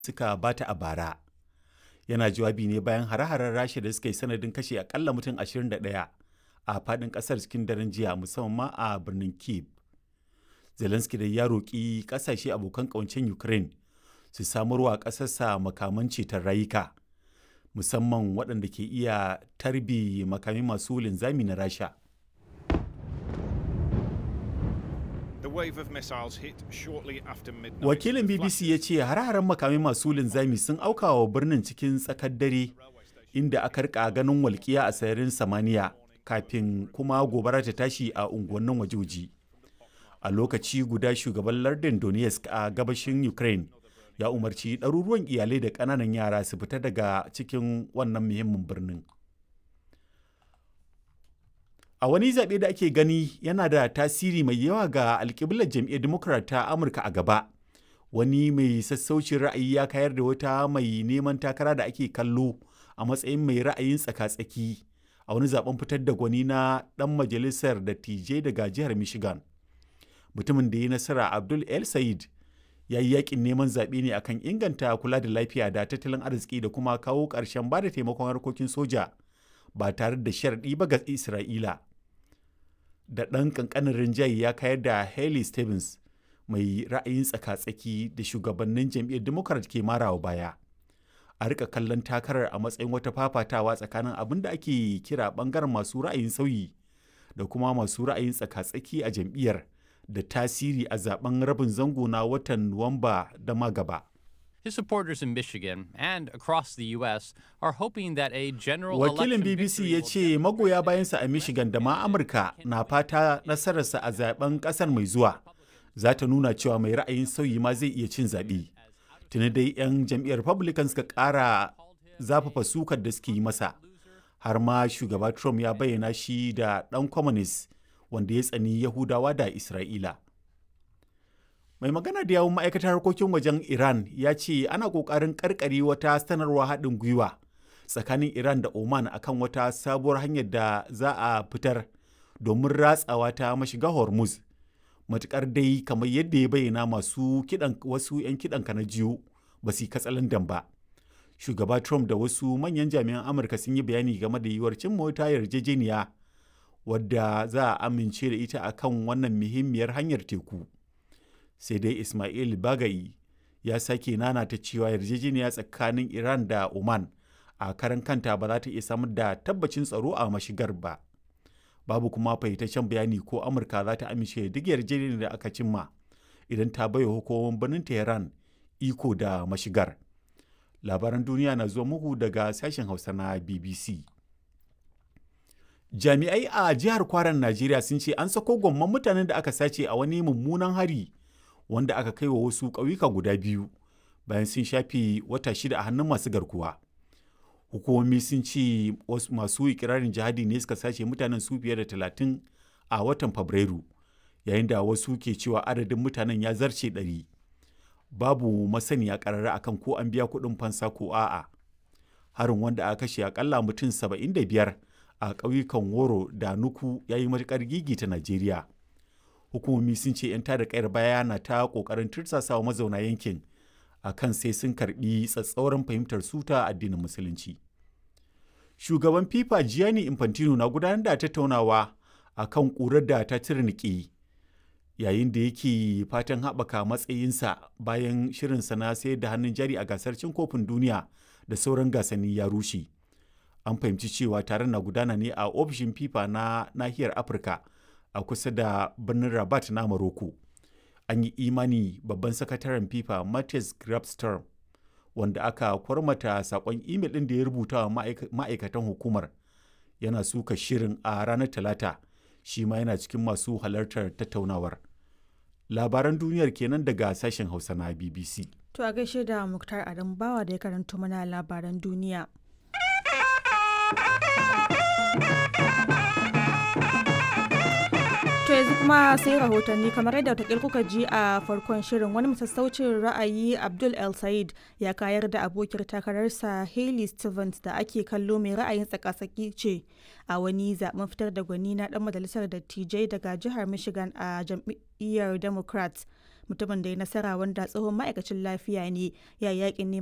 suka bata a bara. Yana jawabi ne bayan hare-haren Rasha da suka yi sanadin kashe akalla mutum 21 a faɗin ƙasar cikin daren jiya musamman ma a birnin Kyiv. Zelensky da ya roƙi ƙasashe abokan ƙawancen Ukraine su samarwa ƙasarsa makaman ceton rayuka musamman waɗanda ke iya tarbi makami masu linzami na Rasha. Wakilin BBC ya ce har-haren makamai masu linzami sun auka wa birnin cikin tsakar dare inda aka rika ganin walƙiya a sararin samaniya kafin kuma gobara ta tashi a unguwannin wajoji. A lokaci guda shugaban lardin Donetsk a gabashin Ukraine ya umarci ɗaruruwan iyalai da ƙananan yara su fita daga cikin wannan muhimmin birnin. A wani zaɓe da ake gani yana da tasiri mai yawa ga alƙiblar jam'iyyar Democrat ta Amurka a gaba. Wani mai sassaucin ra'ayi ya kayar da wata mai neman takara da ake kallo a matsayin mai ra'ayin tsaka-tsaki a wani zaben fitar da gwani na ɗan majalisar dattijai daga jihar Michigan. Mutumin da ya nasara Abdul El Sayed ya yi yakin neman zaɓe ne akan inganta kula da lafiya da tattalin arziki da kuma kawo ƙarshen ba da taimakon harkokin soja ba tare da sharaɗi ba ga Isra'ila. Da ɗan ƙanƙanin rinjaye ya kayar da Haley Stevens mai ra'ayin tsaka-tsaki da shugabannin jam'iyyar Democrat ke marawa baya. A rika kallon takarar a matsayin wata fafatawa tsakanin abin da ake kira ɓangaren masu ra'ayin sauyi da kuma masu ra'ayin tsaka-tsaki a jam'iyyar. da tasiri a zaben rabin zango na watan Nuwamba da magaba. His supporters in Michigan and across the U.S. are hoping that a general Wakilin BBC ya ce magoya bayansa a Michigan da ma Amurka na fata nasararsa a zaben kasar mai zuwa za ta nuna cewa mai ra'ayin sauyi ma zai iya cin zaɓe. Tuni dai 'yan jam'iyyar Republican suka ƙara zafafa sukar da suke yi masa. Har ma shugaba Trump ya bayyana shi da ɗan communist wanda ya tsani Yahudawa da Isra'ila. Mai magana da yawun ma'aikatar harkokin wajen Iran ya ce ana ƙoƙarin ƙarƙare wata sanarwa haɗin gwiwa tsakanin Iran da Oman akan wata sabuwar hanyar da za a fitar domin ratsawa ta mashiga Hormuz. Matuƙar dai kamar yadda ya bayyana masu kiɗan wasu 'yan kiɗan na jiyo ba su katsalandan ba. Shugaba Trump da wasu manyan jami'an Amurka sun yi bayani game da yiwuwar cin mota yarjejeniya wadda za a amince da ita akan wannan muhimmiyar hanyar teku sai dai ismail bagayi ya sake nanata cewa yarjejeniya tsakanin iran da oman a karan kanta ba za ta iya samar da tabbacin tsaro a mashigar ba babu kuma fahimtaccen bayani ko amurka za ta amince duk yarjejeniyar da aka cimma idan ta baiwa hukumomin birnin tehran iko da mashigar labaran duniya na zuwa muku daga sashen hausa na bbc jami'ai a jihar kwaran najeriya sun ce an sako gwamman mutanen da aka sace a wani mummunan hari wanda aka kai wa wasu ƙauyuka guda biyu bayan sun shafe wata shida a hannun masu garkuwa hukumomi sun ce masu ikirarin jihadi ne suka sace mutanen su fiye da talatin a watan fabrairu yayin da wasu ke cewa adadin mutanen ya zarce ɗari babu masaniya ƙarara akan ko an biya kuɗin fansa ko a'a harin wanda aka kashe akalla mutum saba'in da biyar a ƙauyukan woro da nuku ya yi matuƙar gigita najeriya hukumomi sun ce 'yan tada kayar baya na ta ƙoƙarin tursasawa mazauna yankin a kan sai sun karɓi tsatsauran fahimtar suta addinin musulunci shugaban fifa gianni infantino na gudanar da tattaunawa a kan ƙurar da ta tirniƙe yayin da yake fatan haɓaka matsayinsa bayan shirinsa na sayar da hannun jari a gasar cin kofin duniya da sauran gasanni ya rushe an fahimci cewa taron na gudana ne a ofishin fifa na nahiyar afirka a kusa da birnin rabat na maroko an yi imani babban sakataren fifa matthias grabstorm wanda aka kwarmata sakon imel ɗin da ya rubuta wa ma'aikatan hukumar yana suka shirin a ranar talata shi ma yana cikin masu halartar tattaunawar labaran duniyar kenan daga sashen hausa na bbc to a gaishe da muktar adam bawa da ya karanto mana labaran duniya To yanzu kuma sai rahotanni kamar yadda wata kuka ji a farkon shirin wani masassaucin ra'ayi Abdul El Said ya kayar da abokiyar takararsa Hailey Stevens da ake kallo mai ra'ayin tsakasaki ce a wani zaben fitar da gwani na dan majalisar dattijai daga jihar Michigan a jam'iyyar Democrats mutumin da ya nasara wanda tsohon ma'aikacin lafiya ne ya yakin